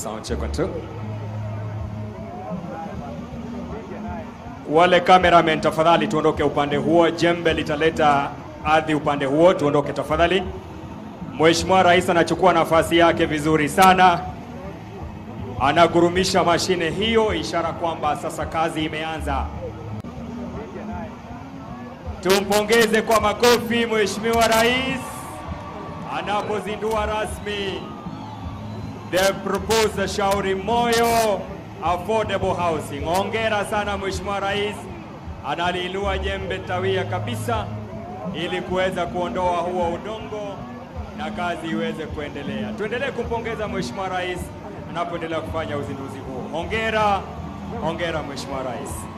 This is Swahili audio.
Sound check one two. Wale cameramen tafadhali tuondoke upande huo, jembe litaleta ardhi upande huo, tuondoke tafadhali. Mheshimiwa Rais anachukua nafasi yake vizuri sana, anagurumisha mashine hiyo, ishara kwamba sasa kazi imeanza. Tumpongeze kwa makofi Mheshimiwa Rais anapozindua rasmi the proposed Shauri Moyo affordable housing. Hongera sana Mheshimiwa Rais, analiinua jembe tawia kabisa ili kuweza kuondoa huo udongo na kazi iweze kuendelea. Tuendelee kumpongeza Mheshimiwa Rais anapoendelea kufanya uzinduzi huo. Hongera, hongera Mheshimiwa Rais.